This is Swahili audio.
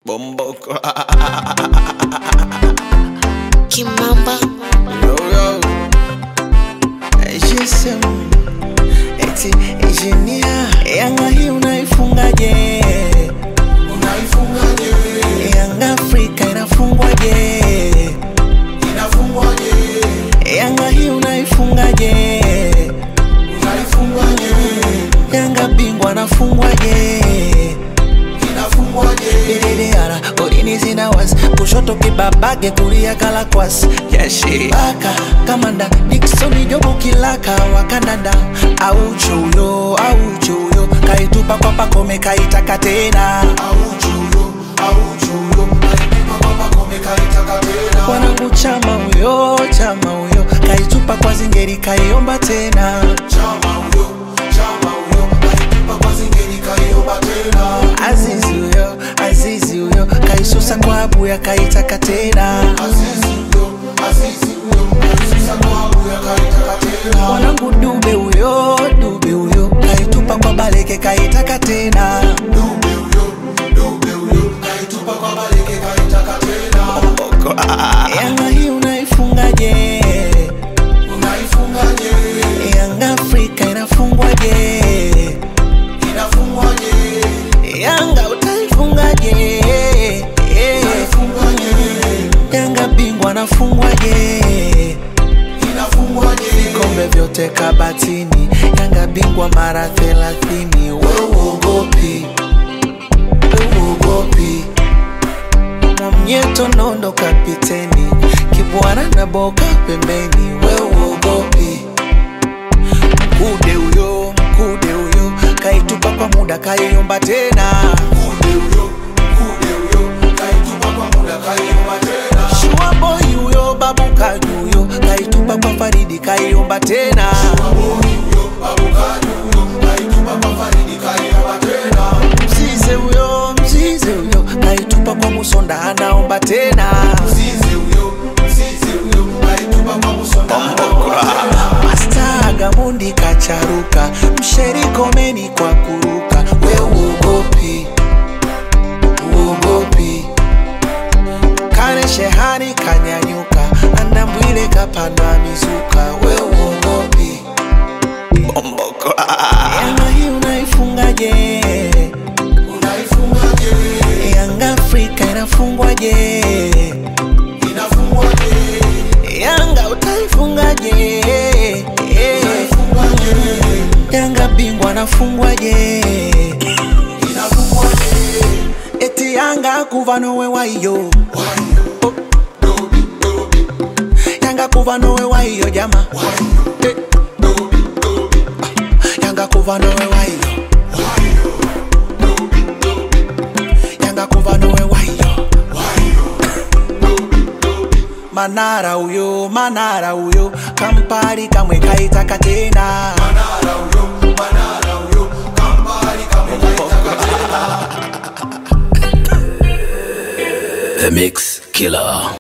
Bomboko. Kimamba yo yo. GSM. Eti engineer. Yanga hii unaifungaje? Unaifungaje? Yanga Afrika inafungwaje? Inafungwaje? Yanga hii unaifungaje? Unaifungaje? Yanga bingwa anafungwaje? Inafungwaje? Ililiara golini zina wasi kushoto kibabage kulia kalakwas yashi baka kamanda Dickson Jobu kilaka wa Canada aucho huyo aucho huyo kaitupa kwa pakome kaitaka tena Auchuyo, auchuyo, kaitupa kwa pakome kaitaka tena. wanangu chama huyo chama huyo kaitupa kwa zingeri kaiomba tena Chama huyo, chama huyo, kaitupa kwa zingeri kaiomba tena. Azizi huyo Azizi huyo kaisusa kwa abuya kaitaka tena Azizi huyo, Azizi huyo, kaisusa kwa abuya kaitaka tena. mwanangu dube huyo dube huyo kaitupa kwa baleke kaitaka tena Dube huyo, dube huyo, kaitupa kwa baleke kaitaka tena. yanga hii unaifungaje Unaifungaje? yanga afrika inafungwaje Inafungwaje? yanga utaifungaje Unaifungaje? yanga bingwa anafungwaje Inafungwaje? vikombe vyote kabatini yanga bingwa mara thelathini weuogopi weuogopi mwamnyeto nondo kapiteni kibwana na boka pembeni weuogopi mkude huyo mkude huyo kaitupa kwa muda kaiomba tena Kude huyo, kude huyo, kaitupa kwa muda kaiomba tena. shuaboi huyo babu kaji huyo kaitupa kwa faridi kaiomba tena Baboni huyo, babu kaji huyo, kaitupa kwa Faridi kaiomba tena. mzize huyo mzize huyo kaitupa kwa musonda anaomba tena Mzize huyo, mzize huyo, kaitupa kwa Musonda anaomba tena. masta gamundi kacharuka msherikomeni kwa kuruka we uogopi uogopi kane shehani kanyanyuka andambwile kapandwa mizuka we uogopi yanga hii unaifungaje Unaifungaje? yanga afrika inafungwaje Inafungwaje? yanga utaifungaje Unaifungaje? yanga bingwa anafungwaje Inafungwaje? eti yanga kuva nowe waiyo Wayo, dobi, dobi, yanga kuva nowe waiyo jama wayo, Eh, dobi, dobi, yanga kuva nowe waiyo wayo, dobi, dobi, yanga kuva nowe waiyo wayo, dobi, dobi. manara uyo manara uyo kampali kamwe kaitaka tena